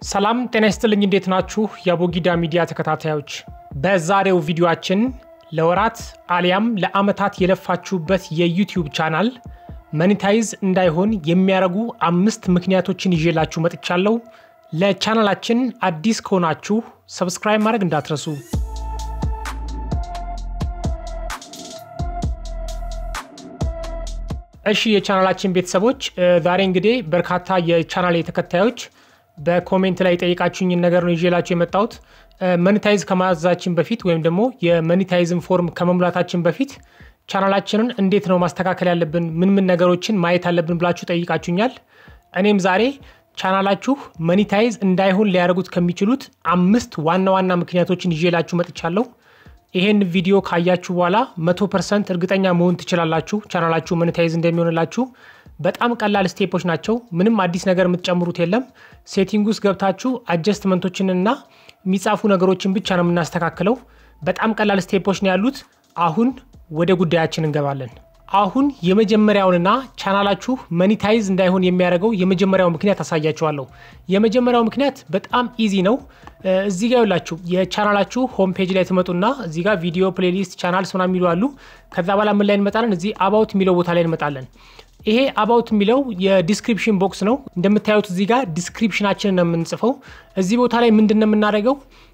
ሰላም ጤና ይስጥልኝ። እንዴት ናችሁ? የአቦጊዳ ሚዲያ ተከታታዮች፣ በዛሬው ቪዲዮአችን ለወራት አሊያም ለአመታት የለፋችሁበት የዩቲዩብ ቻናል መኒታይዝ እንዳይሆን የሚያደርጉ አምስት ምክንያቶችን ይዤላችሁ መጥቻለሁ። ለቻናላችን አዲስ ከሆናችሁ ሰብስክራይብ ማድረግ እንዳትረሱ። እሺ የቻናላችን ቤተሰቦች ዛሬ እንግዲህ በርካታ የቻናል ተከታዮች በኮሜንት ላይ የጠየቃችሁኝን ነገር ነው ይዤላችሁ የመጣሁት። መኒታይዝ ከማዘዛችን በፊት ወይም ደግሞ የመኒታይዝን ፎርም ከመሙላታችን በፊት ቻናላችንን እንዴት ነው ማስተካከል ያለብን፣ ምን ምን ነገሮችን ማየት አለብን ብላችሁ ጠይቃችሁኛል። እኔም ዛሬ ቻናላችሁ መኒታይዝ እንዳይሆን ሊያደርጉት ከሚችሉት አምስት ዋና ዋና ምክንያቶችን ይዤላችሁ መጥቻለሁ። ይሄን ቪዲዮ ካያችሁ በኋላ መቶ ፐርሰንት እርግጠኛ መሆን ትችላላችሁ ቻናላችሁ መኒታይዝ እንደሚሆንላችሁ። በጣም ቀላል ስቴፖች ናቸው። ምንም አዲስ ነገር የምትጨምሩት የለም። ሴቲንግ ውስጥ ገብታችሁ አጀስትመንቶችንና የሚጻፉ ነገሮችን ብቻ ነው የምናስተካክለው። በጣም ቀላል ስቴፖች ነው ያሉት። አሁን ወደ ጉዳያችን እንገባለን። አሁን የመጀመሪያውንና ቻናላችሁ መኒታይዝ እንዳይሆን የሚያደርገው የመጀመሪያው ምክንያት አሳያችኋለሁ። የመጀመሪያው ምክንያት በጣም ኢዚ ነው። እዚህ ጋር ይላችሁ የቻናላችሁ ሆም ፔጅ ላይ ትመጡና እዚህ ጋር ቪዲዮ ፕሌሊስት ቻናልስ ምናምን የሚሉ አሉ። ከዛ በኋላ ምን ላይ እንመጣለን? እዚህ አባውት የሚለው ቦታ ላይ እንመጣለን። ይሄ አባውት የሚለው የዲስክሪፕሽን ቦክስ ነው። እንደምታዩት እዚህ ጋር ዲስክሪፕሽናችንን ነው የምንጽፈው። እዚህ ቦታ ላይ ምንድን ነው የምናደርገው?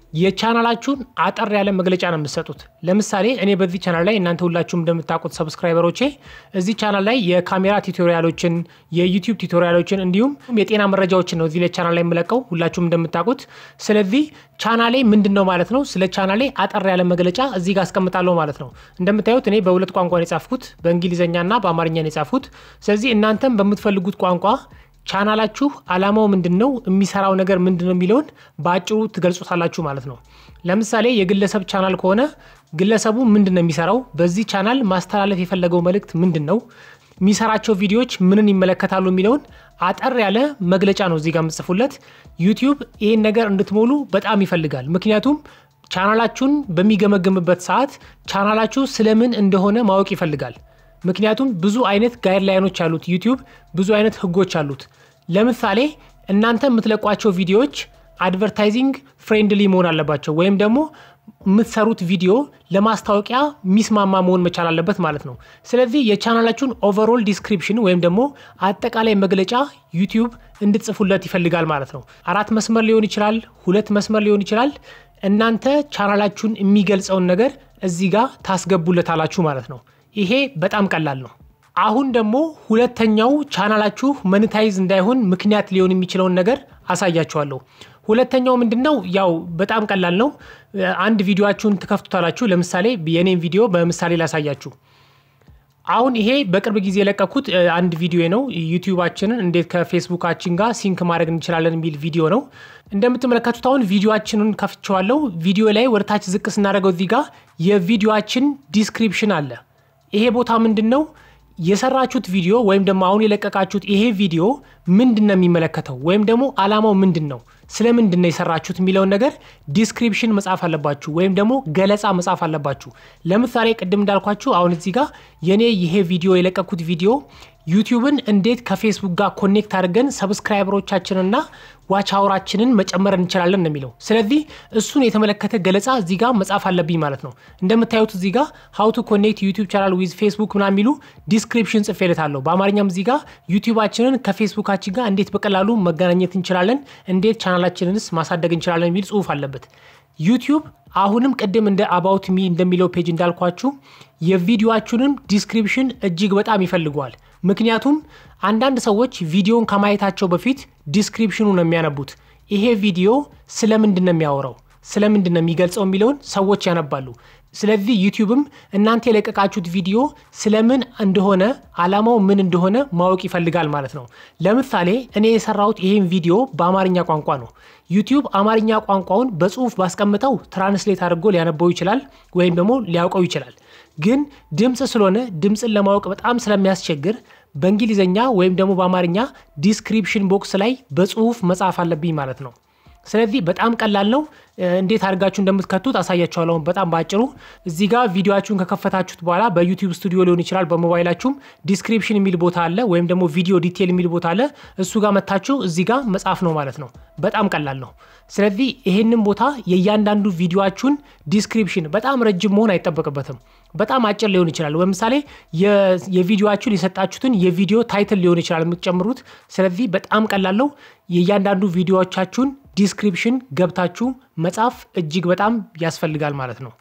የቻናላችሁን አጠር ያለ መግለጫ ነው የምትሰጡት። ለምሳሌ እኔ በዚህ ቻናል ላይ እናንተ ሁላችሁም እንደምታውቁት ሰብስክራይበሮቼ እዚህ ቻናል ላይ የካሜራ ቱቶሪያሎችን፣ የዩቲዩብ ቱቶሪያሎችን እንዲሁም የጤና መረጃዎችን ነው እዚህ ላይ ቻናል ላይ የምለቀው ሁላችሁም እንደምታውቁት። ስለዚህ ቻናሌ ምንድን ነው ማለት ነው። ስለ ቻናሌ አጠር ያለ መግለጫ እዚህ ጋር አስቀምጣለሁ ማለት ነው። እንደምታዩት እኔ በሁለት ቋንቋ ነው የጻፍኩት፣ በእንግሊዝኛና በአማርኛ ነው የጻፍኩት። ስለዚህ እናንተም በምትፈልጉት ቋንቋ ቻናላችሁ አላማው ምንድን ነው፣ የሚሰራው ነገር ምንድን ነው የሚለውን በአጭሩ ትገልጹታላችሁ ማለት ነው። ለምሳሌ የግለሰብ ቻናል ከሆነ ግለሰቡ ምንድን ነው የሚሰራው፣ በዚህ ቻናል ማስተላለፍ የፈለገው መልእክት ምንድን ነው፣ የሚሰራቸው ቪዲዮዎች ምንን ይመለከታሉ የሚለውን አጠር ያለ መግለጫ ነው እዚህ ጋር የምጽፉለት። ዩቲዩብ ይህን ነገር እንድትሞሉ በጣም ይፈልጋል። ምክንያቱም ቻናላችሁን በሚገመግምበት ሰዓት ቻናላችሁ ስለምን እንደሆነ ማወቅ ይፈልጋል። ምክንያቱም ብዙ አይነት ጋይድላይኖች አሉት ዩቲዩብ፣ ብዙ አይነት ህጎች አሉት። ለምሳሌ እናንተ የምትለቋቸው ቪዲዮዎች አድቨርታይዚንግ ፍሬንድሊ መሆን አለባቸው፣ ወይም ደግሞ የምትሰሩት ቪዲዮ ለማስታወቂያ ሚስማማ መሆን መቻል አለበት ማለት ነው። ስለዚህ የቻናላችሁን ኦቨርኦል ዲስክሪፕሽን ወይም ደግሞ አጠቃላይ መግለጫ ዩቲዩብ እንድትጽፉለት ይፈልጋል ማለት ነው። አራት መስመር ሊሆን ይችላል፣ ሁለት መስመር ሊሆን ይችላል። እናንተ ቻናላችሁን የሚገልጸውን ነገር እዚህ ጋር ታስገቡለታላችሁ ማለት ነው። ይሄ በጣም ቀላል ነው። አሁን ደግሞ ሁለተኛው ቻናላችሁ መኒታይዝ እንዳይሆን ምክንያት ሊሆን የሚችለውን ነገር አሳያችኋለሁ። ሁለተኛው ምንድን ነው? ያው በጣም ቀላል ነው። አንድ ቪዲዮችሁን ትከፍቱታላችሁ። ለምሳሌ የኔን ቪዲዮ በምሳሌ ላሳያችሁ። አሁን ይሄ በቅርብ ጊዜ የለቀኩት አንድ ቪዲዮ ነው። ዩቲዩባችንን እንዴት ከፌስቡካችን ጋር ሲንክ ማድረግ እንችላለን የሚል ቪዲዮ ነው። እንደምትመለከቱት አሁን ቪዲዮችንን ከፍቼዋለሁ። ቪዲዮ ላይ ወደታች ዝቅ ስናደርገው እዚህ ጋር የቪዲዮችን ዲስክሪፕሽን አለ። ይሄ ቦታ ምንድን ነው? የሰራችሁት ቪዲዮ ወይም ደግሞ አሁን የለቀቃችሁት ይሄ ቪዲዮ ምንድን ነው የሚመለከተው ወይም ደግሞ አላማው ምንድን ነው፣ ስለ ምንድን ነው የሰራችሁት የሚለውን ነገር ዲስክሪፕሽን መጻፍ አለባችሁ፣ ወይም ደግሞ ገለጻ መጻፍ አለባችሁ። ለምሳሌ ቅድም እንዳልኳችሁ አሁን እዚህ ጋር የኔ ይሄ ቪዲዮ የለቀኩት ቪዲዮ ዩቲዩብን እንዴት ከፌስቡክ ጋር ኮኔክት አድርገን ሰብስክራይበሮቻችንና ዋች አወራችንን መጨመር እንችላለን ነው የሚለው። ስለዚህ እሱን የተመለከተ ገለጻ እዚህ ጋር መጻፍ አለብኝ ማለት ነው። እንደምታዩት እዚህ ጋር ሀው ቱ ኮኔክት ዩቲዩብ ቻናል ዊዝ ፌስቡክ ምናምን የሚሉ ዲስክሪፕሽን ጽፌለታለሁ። በአማርኛም እዚህ ጋር ዩቲዩባችንን ከፌስቡካችን ጋር እንዴት በቀላሉ መገናኘት እንችላለን፣ እንዴት ቻናላችንንስ ማሳደግ እንችላለን የሚል ጽሁፍ አለበት። ዩቲዩብ አሁንም ቅድም እንደ አባውት ሚ እንደሚለው ፔጅ እንዳልኳችሁ የቪዲዮችንም ዲስክሪፕሽን እጅግ በጣም ይፈልገዋል። ምክንያቱም አንዳንድ ሰዎች ቪዲዮን ከማየታቸው በፊት ዲስክሪፕሽኑ ነው የሚያነቡት። ይሄ ቪዲዮ ስለምንድን ነው የሚያወራው፣ ስለምንድን ነው የሚገልጸው የሚለውን ሰዎች ያነባሉ። ስለዚህ ዩቲዩብም እናንተ የለቀቃችሁት ቪዲዮ ስለምን እንደሆነ አላማው ምን እንደሆነ ማወቅ ይፈልጋል ማለት ነው። ለምሳሌ እኔ የሰራሁት ይሄን ቪዲዮ በአማርኛ ቋንቋ ነው። ዩቲዩብ አማርኛ ቋንቋውን በጽሁፍ ባስቀምጠው ትራንስሌት አድርጎ ሊያነበው ይችላል ወይም ደግሞ ሊያውቀው ይችላል። ግን ድምፅ ስለሆነ ድምፅን ለማወቅ በጣም ስለሚያስቸግር በእንግሊዝኛ ወይም ደግሞ በአማርኛ ዲስክሪፕሽን ቦክስ ላይ በጽሁፍ መጻፍ አለብኝ ማለት ነው። ስለዚህ በጣም ቀላል ነው። እንዴት አድርጋችሁ እንደምትከቱት አሳያችኋለሁ። በጣም በአጭሩ እዚህ ጋር ቪዲዮችሁን ከከፈታችሁት በኋላ በዩቲዩብ ስቱዲዮ ሊሆን ይችላል፣ በሞባይላችሁም ዲስክሪፕሽን የሚል ቦታ አለ፣ ወይም ደግሞ ቪዲዮ ዲቴል የሚል ቦታ አለ። እሱ ጋር መታችሁ እዚህ ጋር መጻፍ ነው ማለት ነው። በጣም ቀላል ነው። ስለዚህ ይሄንን ቦታ የእያንዳንዱ ቪዲዮችሁን ዲስክሪፕሽን በጣም ረጅም መሆን አይጠበቅበትም። በጣም አጭር ሊሆን ይችላል። ለምሳሌ የቪዲዮችሁን የሰጣችሁትን የቪዲዮ ታይትል ሊሆን ይችላል የምትጨምሩት። ስለዚህ በጣም ቀላል ነው። የእያንዳንዱ ቪዲዮዎቻችሁን ዲስክሪፕሽን ገብታችሁ መጻፍ እጅግ በጣም ያስፈልጋል ማለት ነው።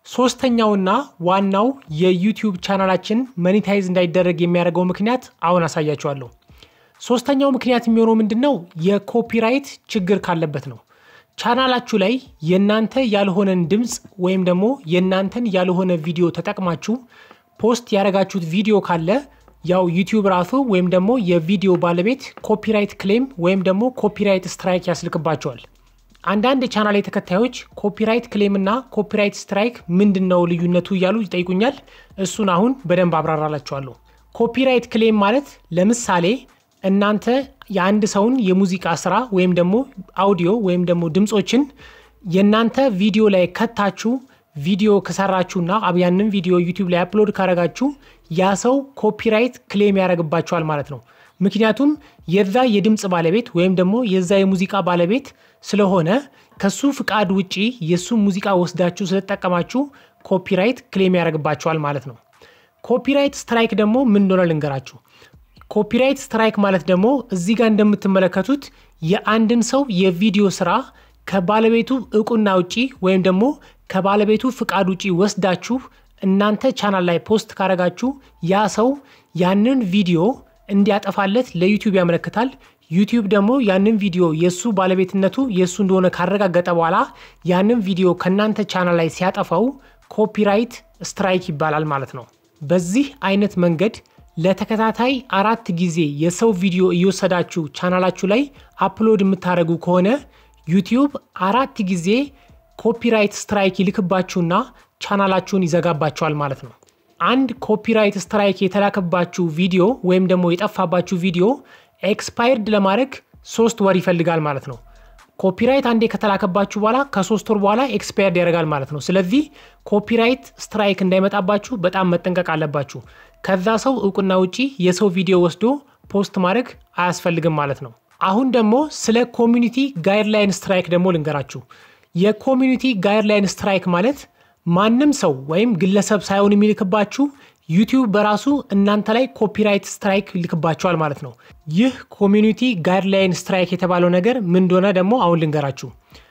ሶስተኛውና ዋናው የዩቲዩብ ቻናላችን መኒታይዝ እንዳይደረግ የሚያደርገው ምክንያት አሁን አሳያችኋለሁ። ሶስተኛው ምክንያት የሚሆነው ምንድን ነው? የኮፒራይት ችግር ካለበት ነው። ቻናላችሁ ላይ የእናንተ ያልሆነን ድምፅ ወይም ደግሞ የእናንተን ያልሆነ ቪዲዮ ተጠቅማችሁ ፖስት ያደረጋችሁት ቪዲዮ ካለ ያው ዩቲዩብ ራሱ ወይም ደግሞ የቪዲዮ ባለቤት ኮፒራይት ክሌም ወይም ደግሞ ኮፒራይት ስትራይክ ያስልክባቸዋል። አንዳንድ የቻናል ተከታዮች ኮፒራይት ክሌም እና ኮፒራይት ስትራይክ ምንድን ነው ልዩነቱ እያሉ ይጠይቁኛል። እሱን አሁን በደንብ አብራራላችኋለሁ። ኮፒራይት ክሌም ማለት ለምሳሌ እናንተ የአንድ ሰውን የሙዚቃ ስራ ወይም ደግሞ አውዲዮ ወይም ደግሞ ድምፆችን የእናንተ ቪዲዮ ላይ ከታችሁ ቪዲዮ ከሰራችሁና ያንን ቪዲዮ ዩቲዩብ ላይ አፕሎድ ካረጋችሁ ያ ሰው ኮፒራይት ክሌም ያደርግባችኋል ማለት ነው። ምክንያቱም የዛ የድምፅ ባለቤት ወይም ደግሞ የዛ የሙዚቃ ባለቤት ስለሆነ ከሱ ፍቃድ ውጪ የእሱ ሙዚቃ ወስዳችሁ ስለተጠቀማችሁ ኮፒራይት ክሌም ያደርግባችኋል ማለት ነው። ኮፒራይት ስትራይክ ደግሞ ምን እንደሆነ ልንገራችሁ። ኮፒራይት ስትራይክ ማለት ደግሞ እዚህ ጋር እንደምትመለከቱት የአንድን ሰው የቪዲዮ ስራ ከባለቤቱ እውቅና ውጪ ወይም ደግሞ ከባለቤቱ ፍቃድ ውጪ ወስዳችሁ እናንተ ቻናል ላይ ፖስት ካረጋችሁ ያ ሰው ያንን ቪዲዮ እንዲያጠፋለት ለዩቲዩብ ያመለክታል። ዩቲዩብ ደግሞ ያንን ቪዲዮ የእሱ ባለቤትነቱ የእሱ እንደሆነ ካረጋገጠ በኋላ ያንን ቪዲዮ ከእናንተ ቻናል ላይ ሲያጠፋው ኮፒራይት ስትራይክ ይባላል ማለት ነው። በዚህ አይነት መንገድ ለተከታታይ አራት ጊዜ የሰው ቪዲዮ እየወሰዳችሁ ቻናላችሁ ላይ አፕሎድ የምታደርጉ ከሆነ ዩቲዩብ አራት ጊዜ ኮፒራይት ስትራይክ ይልክባችሁና ቻናላችሁን ይዘጋባችኋል ማለት ነው። አንድ ኮፒራይት ስትራይክ የተላከባችሁ ቪዲዮ ወይም ደግሞ የጠፋባችሁ ቪዲዮ ኤክስፓየርድ ለማድረግ ሶስት ወር ይፈልጋል ማለት ነው። ኮፒራይት አንዴ ከተላከባችሁ በኋላ ከሶስት ወር በኋላ ኤክስፓየርድ ያደርጋል ማለት ነው። ስለዚህ ኮፒራይት ስትራይክ እንዳይመጣባችሁ በጣም መጠንቀቅ አለባችሁ። ከዛ ሰው እውቅና ውጪ የሰው ቪዲዮ ወስዶ ፖስት ማድረግ አያስፈልግም ማለት ነው። አሁን ደግሞ ስለ ኮሚኒቲ ጋይድላይን ስትራይክ ደግሞ ልንገራችሁ። የኮሚኒቲ ጋይድላይን ስትራይክ ማለት ማንም ሰው ወይም ግለሰብ ሳይሆን የሚልክባችሁ ዩቲዩብ በራሱ እናንተ ላይ ኮፒራይት ስትራይክ ይልክባቸዋል ማለት ነው። ይህ ኮሚኒቲ ጋይድላይን ስትራይክ የተባለው ነገር ምን እንደሆነ ደግሞ አሁን ልንገራችሁ።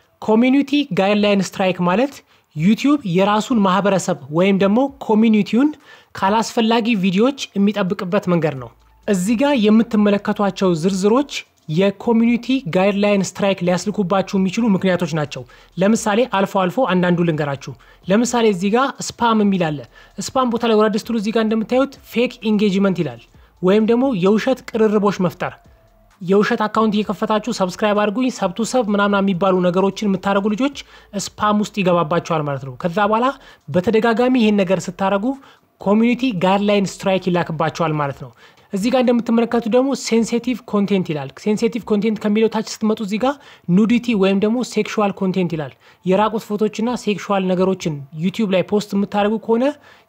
ኮሚኒቲ ጋይድላይን ስትራይክ ማለት ዩቲዩብ የራሱን ማህበረሰብ ወይም ደግሞ ኮሚኒቲውን ካላስፈላጊ ቪዲዮዎች የሚጠብቅበት መንገድ ነው። እዚህ ጋር የምትመለከቷቸው ዝርዝሮች የኮሚኒቲ ጋይድላይን ስትራይክ ሊያስልኩባችሁ የሚችሉ ምክንያቶች ናቸው። ለምሳሌ አልፎ አልፎ አንዳንዱ ልንገራችሁ። ለምሳሌ እዚህ ጋር ስፓም የሚል አለ። ስፓም ቦታ ላይ ወረድ ስትሉ እዚህ ጋር እንደምታዩት ፌክ ኢንጌጅመንት ይላል፣ ወይም ደግሞ የውሸት ቅርርቦች መፍጠር። የውሸት አካውንት እየከፈታችሁ ሰብስክራይብ አድርጉኝ ሰብቱ ሰብ ምናምን የሚባሉ ነገሮችን የምታደረጉ ልጆች ስፓም ውስጥ ይገባባቸዋል ማለት ነው። ከዛ በኋላ በተደጋጋሚ ይህን ነገር ስታደረጉ ኮሚኒቲ ጋይድላይን ስትራይክ ይላክባቸዋል ማለት ነው። እዚህ ጋር እንደምትመለከቱ ደግሞ ሴንሲቲቭ ኮንቴንት ይላል። ሴንሲቲቭ ኮንቴንት ከሚለው ታች ስትመጡ እዚህ ጋር ኑዲቲ ወይም ደግሞ ሴክሹዋል ኮንቴንት ይላል። የራቁት ፎቶችና ሴክሹዋል ነገሮችን ዩቲዩብ ላይ ፖስት የምታደርጉ ከሆነ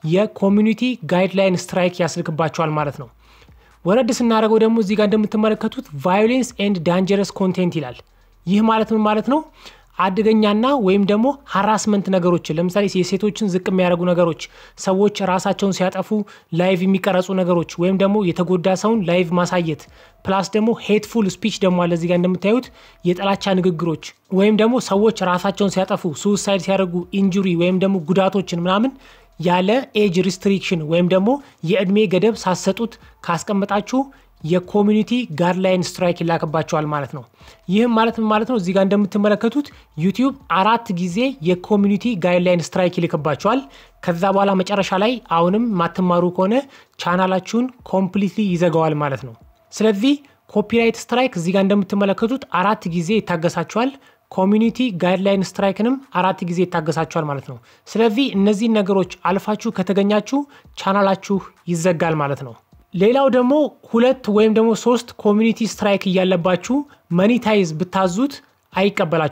የኮሚኒቲ ጋይድላይን ስትራይክ ያስልክባቸዋል ማለት ነው። ወረድ ስናደርገው ደግሞ እዚህ ጋር እንደምትመለከቱት ቫዮሌንስ ኤንድ ዳንጀረስ ኮንቴንት ይላል። ይህ ማለት ምን ማለት ነው? አደገኛና ወይም ደግሞ ሀራስመንት ነገሮችን ለምሳሌ የሴቶችን ዝቅ የሚያደርጉ ነገሮች፣ ሰዎች ራሳቸውን ሲያጠፉ ላይቭ የሚቀረጹ ነገሮች ወይም ደግሞ የተጎዳ ሰውን ላይቭ ማሳየት ፕላስ ደግሞ ሄትፉል ስፒች ደግሞ አለ እዚጋ እንደምታዩት የጥላቻ ንግግሮች ወይም ደግሞ ሰዎች ራሳቸውን ሲያጠፉ ሱሳይድ ሲያደርጉ ኢንጁሪ ወይም ደግሞ ጉዳቶችን ምናምን ያለ ኤጅ ሪስትሪክሽን ወይም ደግሞ የእድሜ ገደብ ሳሰጡት ካስቀመጣችሁ የኮሚኒቲ ጋይድላይን ስትራይክ ይላክባቸዋል ማለት ነው። ይህም ማለት ምን ማለት ነው? እዚህ ጋር እንደምትመለከቱት ዩቲዩብ አራት ጊዜ የኮሚኒቲ ጋይድላይን ስትራይክ ይልክባቸዋል። ከዛ በኋላ መጨረሻ ላይ አሁንም ማትማሩ ከሆነ ቻናላችሁን ኮምፕሊትሊ ይዘጋዋል ማለት ነው። ስለዚህ ኮፒራይት ስትራይክ እዚህ ጋር እንደምትመለከቱት አራት ጊዜ ይታገሳቸዋል። ኮሚኒቲ ጋይድላይን ስትራይክንም አራት ጊዜ ይታገሳቸዋል ማለት ነው። ስለዚህ እነዚህን ነገሮች አልፋችሁ ከተገኛችሁ ቻናላችሁ ይዘጋል ማለት ነው። ሌላው ደግሞ ሁለት ወይም ደግሞ ሶስት ኮሚኒቲ ስትራይክ እያለባችሁ መኒታይዝ ብታዙት አይቀበላችሁም።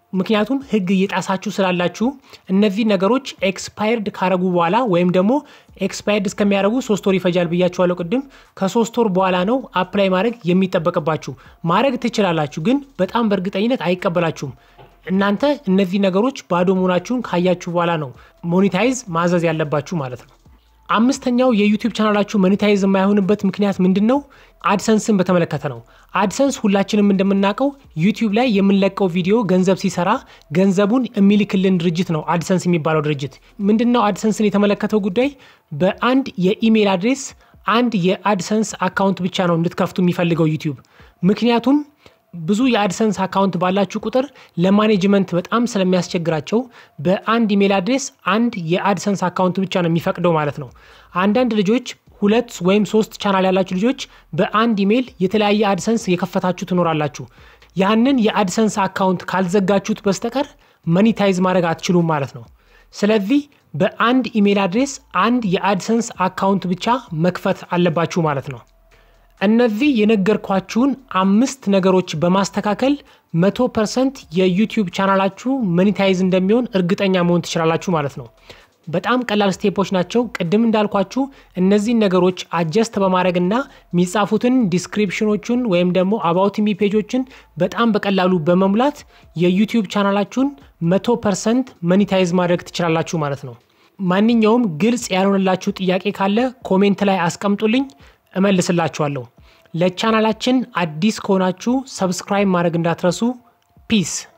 ምክንያቱም ህግ እየጣሳችሁ ስላላችሁ እነዚህ ነገሮች ኤክስፓየርድ ካረጉ በኋላ ወይም ደግሞ ኤክስፓየርድ እስከሚያደርጉ ሶስት ወር ይፈጃል ብያችኋለሁ ቅድም። ከሶስት ወር በኋላ ነው አፕላይ ማድረግ የሚጠበቅባችሁ። ማድረግ ትችላላችሁ፣ ግን በጣም በእርግጠኝነት አይቀበላችሁም። እናንተ እነዚህ ነገሮች ባዶ መሆናችሁን ካያችሁ በኋላ ነው ሞኔታይዝ ማዘዝ ያለባችሁ ማለት ነው። አምስተኛው የዩቲዩብ ቻናላችሁ ሞኔታይዝ የማይሆንበት ምክንያት ምንድን ነው? አድሰንስን በተመለከተ ነው። አድሰንስ ሁላችንም እንደምናውቀው ዩቲዩብ ላይ የምንለቀው ቪዲዮ ገንዘብ ሲሰራ ገንዘቡን የሚልክልን ድርጅት ነው አድሰንስ የሚባለው ድርጅት። ምንድን ነው አድሰንስን የተመለከተው ጉዳይ? በአንድ የኢሜይል አድሬስ አንድ የአድሰንስ አካውንት ብቻ ነው እንድትከፍቱ የሚፈልገው ዩቲዩብ። ምክንያቱም ብዙ የአድሰንስ አካውንት ባላችሁ ቁጥር ለማኔጅመንት በጣም ስለሚያስቸግራቸው በአንድ ኢሜል አድሬስ አንድ የአድሰንስ አካውንት ብቻ ነው የሚፈቅደው ማለት ነው። አንዳንድ ልጆች ሁለት ወይም ሶስት ቻናል ያላችሁ ልጆች በአንድ ኢሜል የተለያየ አድሰንስ የከፈታችሁ ትኖራላችሁ። ያንን የአድሰንስ አካውንት ካልዘጋችሁት በስተቀር መኒታይዝ ማድረግ አትችሉም ማለት ነው። ስለዚህ በአንድ ኢሜል አድሬስ አንድ የአድሰንስ አካውንት ብቻ መክፈት አለባችሁ ማለት ነው። እነዚህ የነገርኳችሁን አምስት ነገሮች በማስተካከል መቶ ፐርሰንት የዩቲዩብ ቻናላችሁ መኒታይዝ እንደሚሆን እርግጠኛ መሆን ትችላላችሁ ማለት ነው። በጣም ቀላል ስቴፖች ናቸው። ቅድም እንዳልኳችሁ እነዚህን ነገሮች አጀስት በማድረግና የሚጻፉትን ዲስክሪፕሽኖቹን ወይም ደግሞ አባውት ሚ ፔጆችን በጣም በቀላሉ በመሙላት የዩቲዩብ ቻናላችሁን መቶ ፐርሰንት መኒታይዝ ማድረግ ትችላላችሁ ማለት ነው። ማንኛውም ግልጽ ያልሆነላችሁ ጥያቄ ካለ ኮሜንት ላይ አስቀምጡልኝ እመልስላችኋለሁ። ለቻናላችን አዲስ ከሆናችሁ ሰብስክራይብ ማድረግ እንዳትረሱ። ፒስ